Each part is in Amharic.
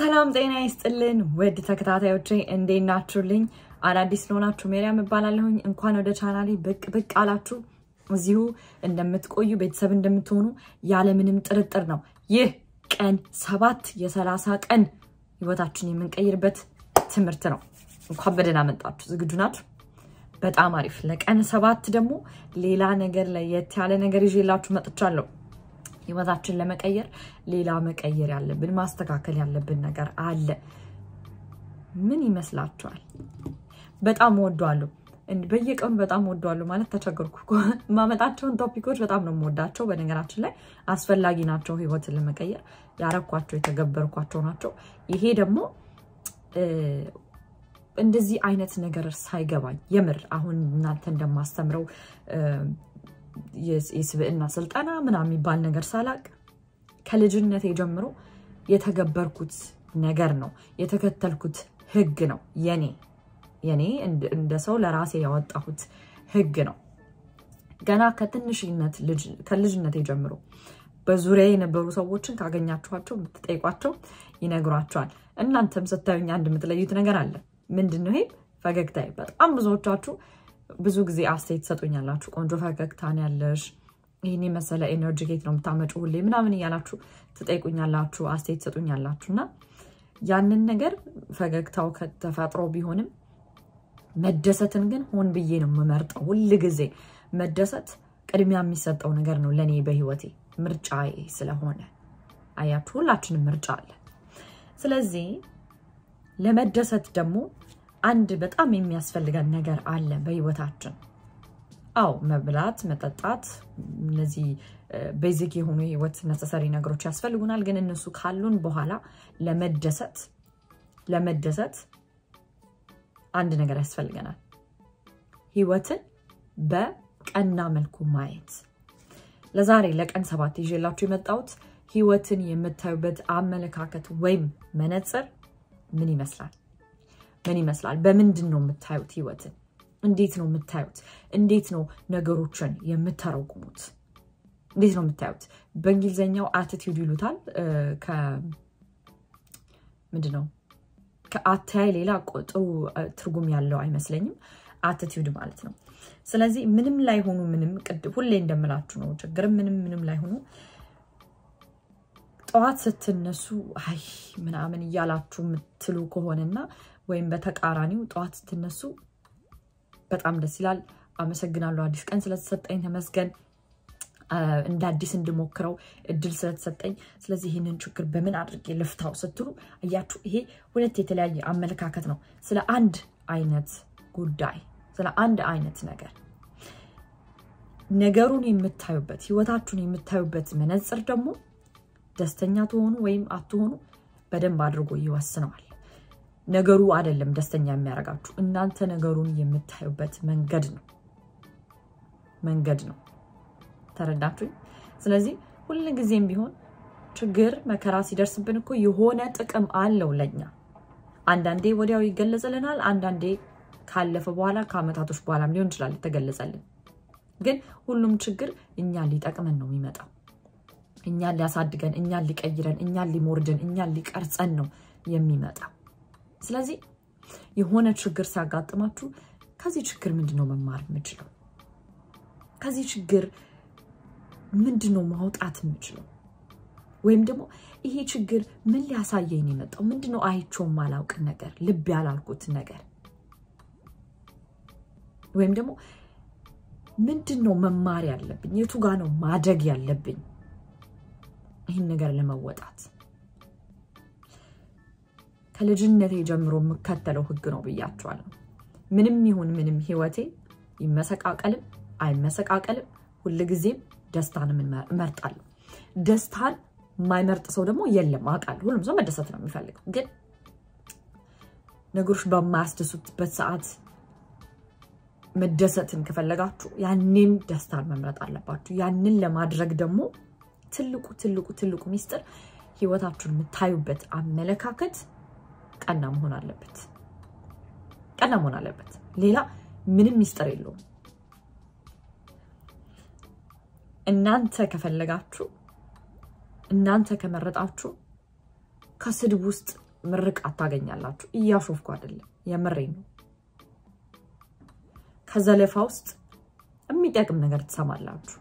ሰላም ጤና ይስጥልን ውድ ተከታታዮቼ እንዴት ናችሁልኝ? አዳዲስ ለሆናችሁ ሜሪያም እባላለሁኝ። እንኳን ወደ ቻናሌ ብቅ ብቅ አላችሁ። እዚሁ እንደምትቆዩ ቤተሰብ እንደምትሆኑ ያለምንም ጥርጥር ነው። ይህ ቀን ሰባት የሰላሳ ቀን ህይወታችን የምንቀይርበት ትምህርት ነው። እንኳን በደህና መጣችሁ። ዝግጁ ናችሁ? በጣም አሪፍ። ለቀን ሰባት ደግሞ ሌላ ነገር ለየት ያለ ነገር ይዤላችሁ መጥቻለሁ። ህይወታችን ለመቀየር ሌላ መቀየር ያለብን ማስተካከል ያለብን ነገር አለ። ምን ይመስላችኋል? በጣም ወዷለሁ። በየቀኑ በጣም ወዷለሁ ማለት ተቸገርኩ። የማመጣቸውን ቶፒኮች በጣም ነው የምወዳቸው። በነገራችን ላይ አስፈላጊ ናቸው። ህይወትን ለመቀየር ያረኳቸው የተገበርኳቸው ናቸው። ይሄ ደግሞ እንደዚህ አይነት ነገር ሳይገባኝ የምር አሁን እናንተ እንደማስተምረው የስብዕና ስልጠና ምናምን የሚባል ነገር ሳላቅ ከልጅነቴ ጀምሮ የተገበርኩት ነገር ነው። የተከተልኩት ህግ ነው። የኔ የኔ እንደ ሰው ለራሴ ያወጣሁት ህግ ነው። ገና ከትንሽነት ከልጅነቴ ጀምሮ በዙሪያ የነበሩ ሰዎችን ካገኛችኋቸው ብትጠይቋቸው ይነግሯቸዋል። እናንተም ስታዩኝ አንድ የምትለዩት ነገር አለ። ምንድን ነው ይሄ? ፈገግታዬ። በጣም ብዙዎቻችሁ ብዙ ጊዜ አስተያየት ትሰጡኛላችሁ። ቆንጆ ፈገግታ ነው ያለሽ፣ ይህን የመሰለ ኤነርጂ ኬት ነው የምታመጩ ሁሌ ምናምን እያላችሁ ትጠይቁኛላችሁ፣ አስተያየት ትሰጡኛላችሁ። እና ያንን ነገር ፈገግታው ከተፈጥሮ ቢሆንም መደሰትን ግን ሆን ብዬ ነው የምመርጠው። ሁል ጊዜ መደሰት ቅድሚያ የሚሰጠው ነገር ነው ለእኔ በህይወቴ ምርጫዬ ስለሆነ። አያችሁ፣ ሁላችንም ምርጫ አለ። ስለዚህ ለመደሰት ደግሞ አንድ በጣም የሚያስፈልገን ነገር አለ በህይወታችን። አው መብላት፣ መጠጣት፣ እነዚህ ቤዚክ የሆኑ የህይወት ነሰሰሪ ነገሮች ያስፈልጉናል። ግን እነሱ ካሉን በኋላ ለመደሰት ለመደሰት አንድ ነገር ያስፈልገናል፣ ህይወትን በቀና መልኩ ማየት። ለዛሬ ለቀን ሰባት ይዤላችሁ የመጣሁት ህይወትን የምታዩበት አመለካከት ወይም መነጽር ምን ይመስላል? ምን ይመስላል? በምንድን ነው የምታዩት? ህይወትን እንዴት ነው የምታዩት? እንዴት ነው ነገሮችን የምተረጉሙት? እንዴት ነው የምታዩት? በእንግሊዝኛው አቲቲዩድ ይሉታል። ምንድን ነው ከአተያይ ሌላ ጥሩ ትርጉም ያለው አይመስለኝም። አቲቲዩድ ማለት ነው። ስለዚህ ምንም ላይ ሆኑ ምንም ቅድም ሁሌ እንደምላችሁ ነው። ችግርም ምንም ምንም ላይ ሆኑ ጠዋት ስትነሱ አይ ምናምን እያላችሁ የምትሉ ከሆነና ወይም በተቃራኒው ጠዋት ስትነሱ በጣም ደስ ይላል፣ አመሰግናለሁ፣ አዲስ ቀን ስለተሰጠኝ ተመስገን፣ እንደ አዲስ እንድሞክረው እድል ስለተሰጠኝ፣ ስለዚህ ይህንን ችግር በምን አድርጌ ልፍታው ስትሉ እያችሁ፣ ይሄ ሁለት የተለያየ አመለካከት ነው ስለ አንድ አይነት ጉዳይ፣ ስለ አንድ አይነት ነገር። ነገሩን የምታዩበት ህይወታችሁን የምታዩበት መነጽር ደግሞ ደስተኛ ትሆኑ ወይም አትሆኑ በደንብ አድርጎ ይወስነዋል። ነገሩ አይደለም ደስተኛ የሚያደርጋችሁ እናንተ ነገሩን የምታዩበት መንገድ ነው መንገድ ነው። ተረዳችሁኝ? ስለዚህ ሁል ጊዜም ቢሆን ችግር መከራ ሲደርስብን እኮ የሆነ ጥቅም አለው ለኛ። አንዳንዴ ወዲያው ይገለጽልናል፣ አንዳንዴ ካለፈ በኋላ ከአመታቶች በኋላም ሊሆን ይችላል የተገለጸልን። ግን ሁሉም ችግር እኛን ሊጠቅመን ነው የሚመጣው እኛን ሊያሳድገን፣ እኛን ሊቀይረን፣ እኛን ሊሞርድን፣ እኛን ሊቀርጸን ነው የሚመጣው። ስለዚህ የሆነ ችግር ሲያጋጥማችሁ ከዚህ ችግር ምንድን ነው መማር የምችለው? ከዚህ ችግር ምንድን ነው ማውጣት የምችለው? ወይም ደግሞ ይሄ ችግር ምን ሊያሳየኝ ነው የመጣው? ምንድን ነው አይቼው የማላውቅ ነገር፣ ልብ ያላልኩት ነገር ወይም ደግሞ ምንድን ነው መማር ያለብኝ? የቱ ጋ ነው ማደግ ያለብኝ ይህን ነገር ለመወጣት ከልጅነቴ ጀምሮ የምከተለው ህግ ነው ብያቸዋለሁ። ምንም ይሁን ምንም ህይወቴ ይመሰቃቀልም አይመሰቃቀልም ሁልጊዜም ደስታን እመርጣለሁ። ደስታን የማይመርጥ ሰው ደግሞ የለም አውቃለሁ። ሁሉም ሰው መደሰት ነው የሚፈልገው። ግን ነገሮች በማያስደሱበት ሰዓት መደሰትን ከፈለጋችሁ ያኔም ደስታን መምረጥ አለባችሁ። ያንን ለማድረግ ደግሞ ትልቁ ትልቁ ትልቁ ሚስጥር ህይወታችሁን የምታዩበት አመለካከት ቀና መሆን አለበት። ቀና መሆን አለበት። ሌላ ምንም ሚስጥር የለውም። እናንተ ከፈለጋችሁ እናንተ ከመረጣችሁ ከስድብ ውስጥ ምርቃት ታገኛላችሁ። እያሾፍኩ አይደለም፣ የምሬ ነው። ከዘለፋ ውስጥ የሚጠቅም ነገር ትሰማላችሁ።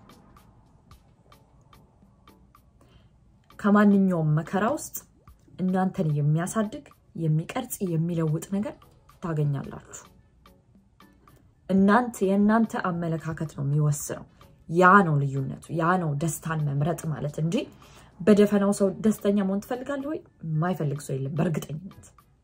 ከማንኛውም መከራ ውስጥ እናንተን የሚያሳድግ የሚቀርጽ የሚለውጥ ነገር ታገኛላችሁ። እናንተ የእናንተ አመለካከት ነው የሚወስነው። ያ ነው ልዩነቱ። ያ ነው ደስታን መምረጥ ማለት እንጂ በደፈናው ሰው ደስተኛ መሆን ትፈልጋለህ ወይ? የማይፈልግ ሰው የለም በእርግጠኝነት።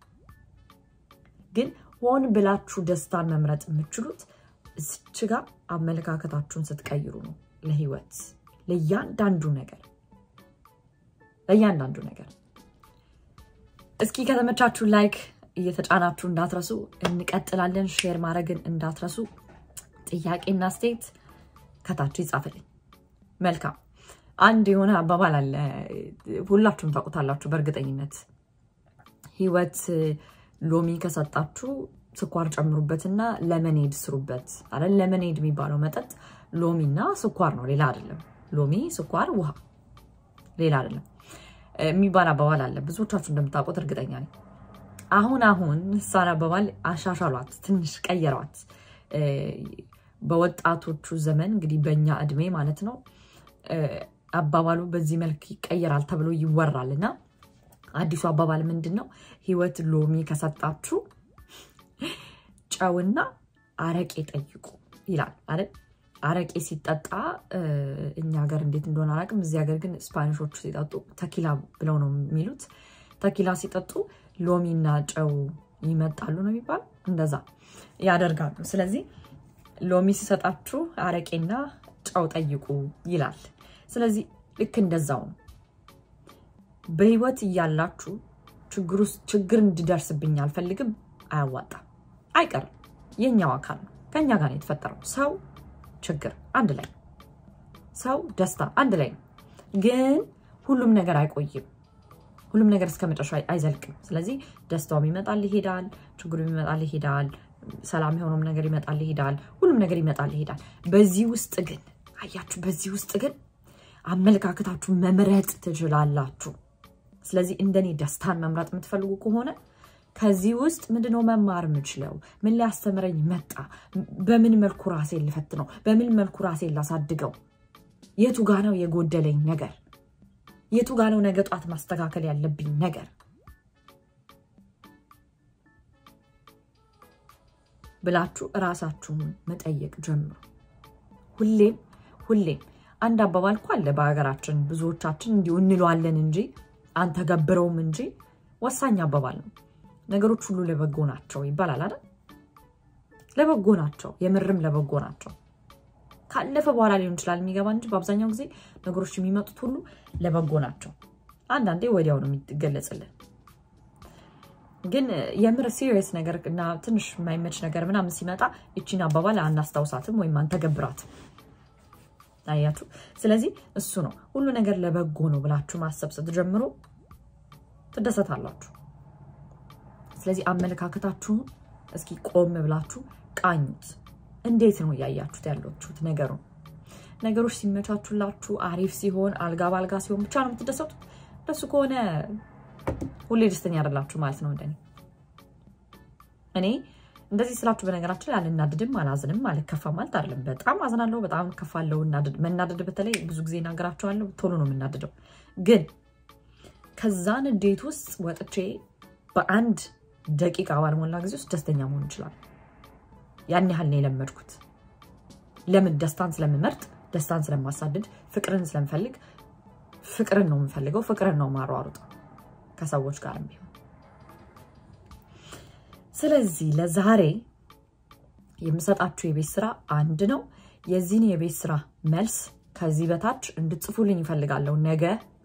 ግን ሆን ብላችሁ ደስታን መምረጥ የምችሉት እዚች ጋር አመለካከታችሁን ስትቀይሩ ነው። ለህይወት፣ ለእያንዳንዱ ነገር ለእያንዳንዱ ነገር። እስኪ ከተመቻችሁ ላይክ እየተጫናችሁ እንዳትረሱ። እንቀጥላለን። ሼር ማድረግን እንዳትረሱ። ጥያቄና ስቴት ከታች ይጻፍልኝ። መልካም። አንድ የሆነ አባባል አለ፣ ሁላችሁም ታውቁታላችሁ በእርግጠኝነት። ህይወት ሎሚ ከሰጣችሁ ስኳር ጨምሩበትና ለመኔድ ስሩበት አለ። ለመኔድ የሚባለው መጠጥ ሎሚና ስኳር ነው፣ ሌላ አይደለም። ሎሚ፣ ስኳር፣ ውሃ፣ ሌላ አይደለም የሚባል አባባል አለ። ብዙዎቻችሁ እንደምታውቁት እርግጠኛ ነኝ። አሁን አሁን እሷን አባባል አሻሻሏት፣ ትንሽ ቀየሯት። በወጣቶቹ ዘመን እንግዲህ በእኛ እድሜ ማለት ነው አባባሉ በዚህ መልክ ይቀየራል ተብሎ ይወራል እና አዲሱ አባባል ምንድን ነው? ህይወት ሎሚ ከሰጣችሁ ጨውና አረቄ ጠይቁ ይላል አይደል? አረቄ ሲጠጣ እኛ ሀገር እንዴት እንደሆነ አላውቅም። እዚህ ሀገር ግን ስፓኒሾቹ ሲጠጡ ተኪላ ብለው ነው የሚሉት። ተኪላ ሲጠጡ ሎሚና ጨው ይመጣሉ ነው የሚባል፣ እንደዛ ያደርጋሉ። ስለዚህ ሎሚ ሲሰጣችሁ አረቄና ጨው ጠይቁ ይላል። ስለዚህ ልክ እንደዛው ነው። በህይወት እያላችሁ ችግር እንዲደርስብኝ አልፈልግም። አያዋጣም፣ አይቀርም። የኛው አካል ነው። ከኛ ጋር ነው የተፈጠረው። ሰው ችግር አንድ ላይ፣ ሰው ደስታ አንድ ላይ ነው። ግን ሁሉም ነገር አይቆይም። ሁሉም ነገር እስከ መጨረሻ አይዘልቅም። ስለዚህ ደስታውም ይመጣል ይሄዳል፣ ችግሩም ይመጣል ይሄዳል፣ ሰላም የሆነውም ነገር ይመጣል ይሄዳል፣ ሁሉም ነገር ይመጣል ይሄዳል። በዚህ ውስጥ ግን አያችሁ፣ በዚህ ውስጥ ግን አመለካከታችሁ መምረጥ ትችላላችሁ። ስለዚህ እንደኔ ደስታን መምረጥ የምትፈልጉ ከሆነ ከዚህ ውስጥ ምንድነው መማር የምችለው? ምን ሊያስተምረኝ መጣ? በምን መልኩ ራሴን ልፈትነው? በምን መልኩ ራሴን ላሳድገው? የቱ ጋ ነው የጎደለኝ ነገር? የቱ ጋ ነው ነገ ጧት ማስተካከል ያለብኝ ነገር ብላችሁ እራሳችሁን መጠየቅ ጀምሩ። ሁሌም ሁሌም አንድ አባባል እኮ አለ በሀገራችን፣ ብዙዎቻችን እንዲሁ እንለዋለን እንጂ አንተገብረውም እንጂ ወሳኝ አባባል ነው። ነገሮች ሁሉ ለበጎ ናቸው ይባላል አይደል? ለበጎ ናቸው፣ የምርም ለበጎ ናቸው። ካለፈ በኋላ ሊሆን ይችላል የሚገባ እንጂ በአብዛኛው ጊዜ ነገሮች የሚመጡት ሁሉ ለበጎ ናቸው። አንዳንዴ ወዲያው ነው የሚገለጽልን። ግን የምር ሲሪየስ ነገር እና ትንሽ የማይመች ነገር ምናምን ሲመጣ ይቺን አባባል አናስታውሳትም ወይም አንተገብራትም። አያችሁ። ስለዚህ እሱ ነው ሁሉ ነገር ለበጎ ነው ብላችሁ ማሰብ ስትጀምሩ ትደሰታላችሁ። ስለዚህ አመለካከታችሁን እስኪ ቆም ብላችሁ ቃኙት። እንዴት ነው እያያችሁት ያላችሁት ነገሩ? ነገሮች ሲመቻቹላችሁ አሪፍ ሲሆን አልጋ በአልጋ ሲሆን ብቻ ነው የምትደሰቱት? እንደሱ ከሆነ ሁሌ ደስተኛ አይደላችሁ ማለት ነው። እንደኔ እኔ እንደዚህ ስላችሁ በነገራችን ላይ አልናድድም፣ አላዝንም፣ አልከፋም ማለት አይደለም። በጣም አዝናለሁ፣ በጣም ከፋለሁ። መናደድ በተለይ ብዙ ጊዜ እናገራቸዋለሁ፣ ቶሎ ነው የምናድደው። ግን ከዛ ንዴት ውስጥ ወጥቼ በአንድ ደቂቃ ባልሞላ ጊዜ ውስጥ ደስተኛ መሆን ይችላል። ያን ያህል ነው የለመድኩት። ለምን? ደስታን ስለምመርጥ፣ ደስታን ስለማሳድድ፣ ፍቅርን ስለምፈልግ፣ ፍቅርን ነው የምፈልገው፣ ፍቅርን ነው ማሯሩጠው ከሰዎች ጋር ቢሆን። ስለዚህ ለዛሬ የምሰጣችሁ የቤት ስራ አንድ ነው። የዚህን የቤት ስራ መልስ ከዚህ በታች እንድትጽፉልኝ ይፈልጋለሁ ነገ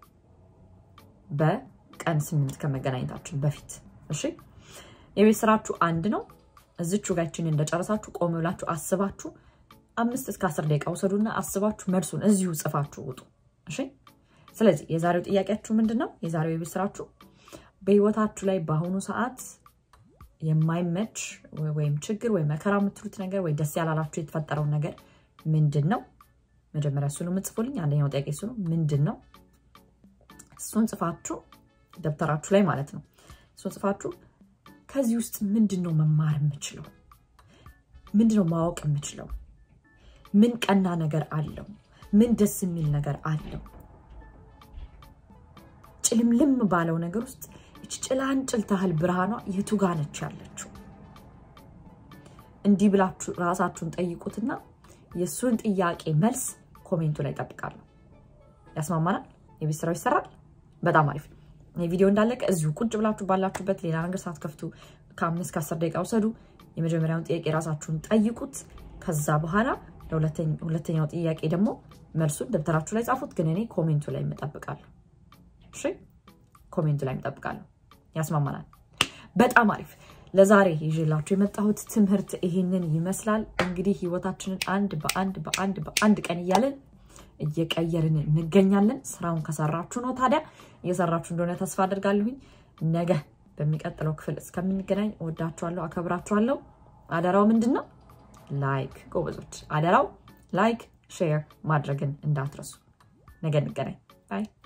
በቀን ስምንት ከመገናኘታችን በፊት እሺ። የቤት ስራችሁ አንድ ነው። እዝቹ ጋችን እንደጨረሳችሁ ቆም ብላችሁ አስባችሁ አምስት እስከ አስር ደቂቃ ውሰዱና አስባችሁ መልሱን እዚሁ ጽፋችሁ ውጡ። እሺ። ስለዚህ የዛሬው ጥያቄያችሁ ምንድን ነው? የዛሬው የቤት ስራችሁ በህይወታችሁ ላይ በአሁኑ ሰዓት የማይመች ወይም ችግር ወይም መከራ የምትሉት ነገር ወይ ደስ ያላላችሁ የተፈጠረውን ነገር ምንድን ነው? መጀመሪያ እሱ ነው የምጽፉልኝ። አንደኛው ጥያቄ እሱ ነው። ምንድን ነው? እሱን ጽፋችሁ ደብተራችሁ ላይ ማለት ነው እሱን ጽፋችሁ ከዚህ ውስጥ ምንድን ነው መማር የምችለው? ምንድን ነው ማወቅ የምችለው? ምን ቀና ነገር አለው? ምን ደስ የሚል ነገር አለው? ጭልምልም ባለው ነገር ውስጥ እች ጭላንጭል ታህል ብርሃኗ የቱ ጋ ነች ያለችው? እንዲህ ብላችሁ ራሳችሁን ጠይቁትና የእሱን ጥያቄ መልስ ኮሜንቱ ላይ ጠብቃለሁ። ያስማማናል? የቤት ስራው ይሰራል። በጣም አሪፍ። ቪዲዮ እንዳለቀ እዚሁ ቁጭ ብላችሁ ባላችሁበት ሌላ ነገር ሳትከፍቱ ከአምስት ከአስር ደቂቃ ውሰዱ። የመጀመሪያውን ጥያቄ ራሳችሁን ጠይቁት። ከዛ በኋላ ሁለተኛው ጥያቄ ደግሞ መልሱን ደብተራችሁ ላይ ጻፉት። ግን እኔ ኮሜንቱ ላይ እጠብቃለሁ። እሺ፣ ኮሜንቱ ላይ እጠብቃለሁ። ያስማማናል። በጣም አሪፍ። ለዛሬ ይዤላችሁ የመጣሁት ትምህርት ይሄንን ይመስላል። እንግዲህ ህይወታችንን አንድ በአንድ በአንድ በአንድ ቀን እያለን እየቀየርን እንገኛለን። ስራውን ከሰራችሁ ነው። ታዲያ እየሰራችሁ እንደሆነ ተስፋ አድርጋለሁኝ። ነገ በሚቀጥለው ክፍል እስከምንገናኝ እወዳችኋለሁ፣ አከብራችኋለሁ። አደራው ምንድን ነው? ላይክ ጎበዞች፣ አደራው ላይክ ሼር ማድረግን እንዳትረሱ። ነገ እንገናኝ። ባይ